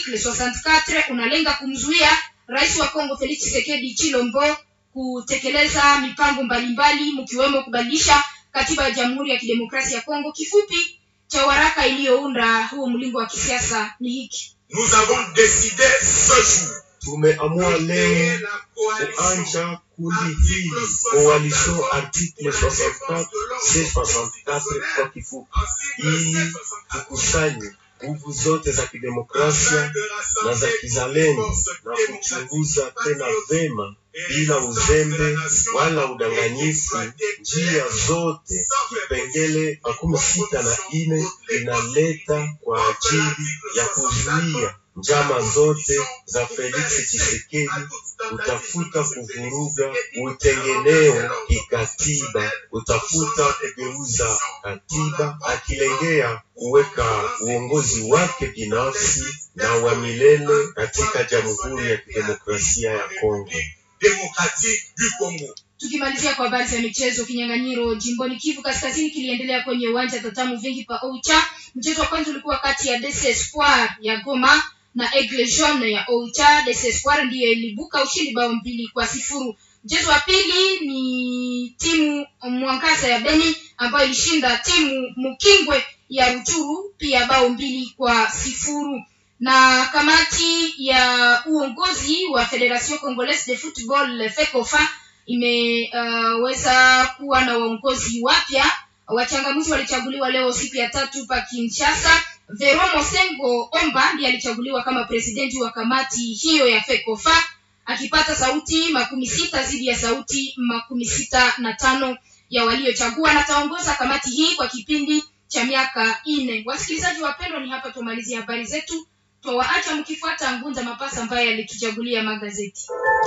article 64 unalenga kumzuia rais wa Kongo Felix Tshisekedi Chilombo kutekeleza mipango mbalimbali mkiwemo kubadilisha katiba ya Jamhuri ya Kidemokrasia ya Kongo. Kifupi cha waraka iliyounda huo mlingo wa kisiasa ni hiki: Nous avons décidé ce jour tumeamua leo créer la coalition kuanja kundi hili coalition article 64 C64 kwa kifupi, ili tukusanye nguvu zote za kidemokrasia na za kizalendo na kuchunguza tena vema bila uzembe wala udanganyifu njia zote kipengele makumi sita na ine inaleta kwa ajili ya kuzuia njama zote za Felix Tshisekedi utafuta kuvuruga utengeneo kikatiba, utafuta kugeuza katiba, akilengea kuweka uongozi wake binafsi na wa milele katika Jamhuri ya Kidemokrasia ya Kongo. démocratique du Congo. Tukimalizia kwa habari za michezo, kinyang'anyiro jimboni Kivu Kaskazini kiliendelea kwenye uwanja tatamu vingi pa Oicha. Mchezo wa kwanza ulikuwa kati ya DC Espoir ya Goma na Aigle Jaune ya Oicha. DC Espoir ndiyo ilibuka ushindi bao mbili kwa sifuru. Mchezo wa pili ni timu Mwangaza ya Beni ambayo ilishinda timu Mukingwe ya Ruchuru pia bao mbili kwa sifuru na kamati ya uongozi wa Federation Congolaise de Football FECOFA imeweza uh, kuwa na waongozi wapya. Wachangamuzi walichaguliwa leo siku ya tatu pa Kinshasa. Vero Mosengo Omba ndiye alichaguliwa kama presidenti wa kamati hiyo ya FECOFA akipata sauti makumi sita dhidi ya sauti makumi sita na tano ya waliochagua na ataongoza kamati hii kwa kipindi cha miaka nne. Wasikilizaji wapendwa, ni hapa tumalizie habari zetu twawaacha mkifuata Ngunza Mapasa ambaye alituchagulia magazeti.